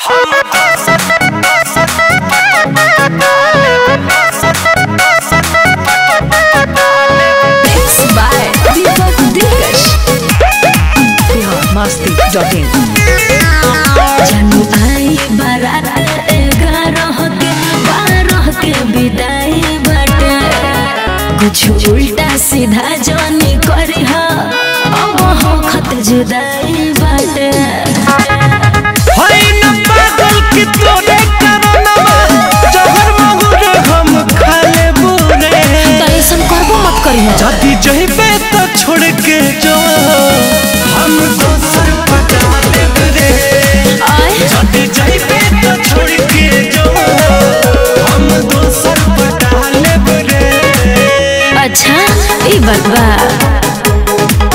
masti.in जानू आई बारात ग्यारह के बारह के विदाई बाटे कुछ उल्टा सीधा जानी करी हा अब हो खत जुदाई बाटे है न पागल कि तोरे कारणवा जहर महुर हम खाले बुरे त ऐसन करबो मत करी हा जदी जइबे तो छोड़ के जो हम दोसर पटा लेब रे आय जदी जइबे तो छोड़ के जो हम दोसर पटा लेब रे अच्छा ई बात बा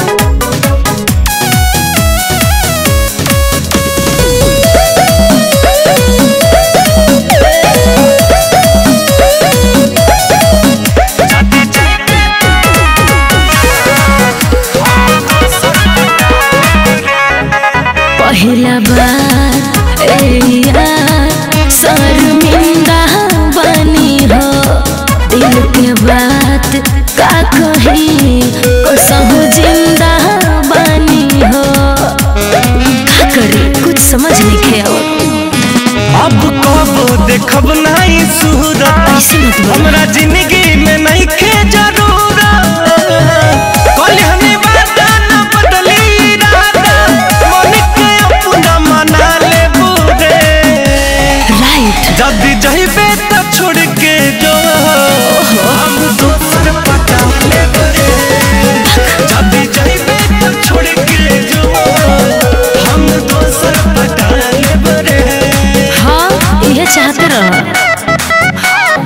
पहिला बार ए यार शर्मिंदा बनी हो दिल के बात का कही कसहु जिंदा बनी हो का करी कुछ समझ नहीं आवत अब कब देखब नहीं सूरत ऐसे मत बोल हमरा जिंदगी में नहीं खे जरूरत कल हमें वादा न बदली इरादा मन के अपना मना ले बुरे राइट जल्दी जइबे तो छोड़ के जो हम दोसर पटा ले बुरे जल्दी जइबे तो छोड़ के जो हम दोसर पटा ले बुरे हाँ ये चाहते रह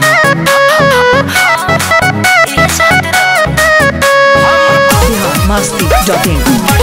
masti.in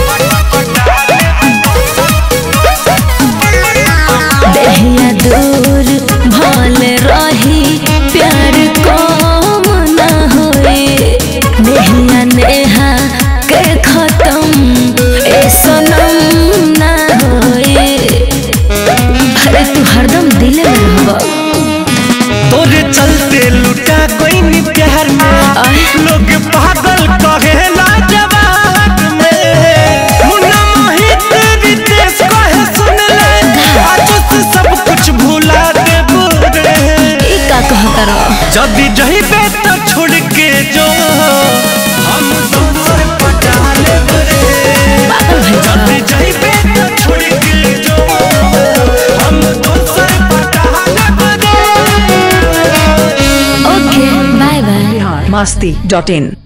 देहिया दूर भल रही प्यार कम न होए नेहिया नेहा के खत्म ए सनम न होए अरे तू हरदम दिल में रहब तोरे चलते लुटा कोई नी प्यार में आय। लोग पागल कहे ला जवाब में मुन्ना मोहित रितेश कहे सुन ले आज से सब कुछ भुला दे बुरे ई का कहता रह जदी जइबे तो छोड़ के जो हम दोसर पटा ले बुरे पागल भइल बा। जदी जइबे तो छोड़ के जो हम दोसर पटा ले बुरे ओके बाय बाय masti.in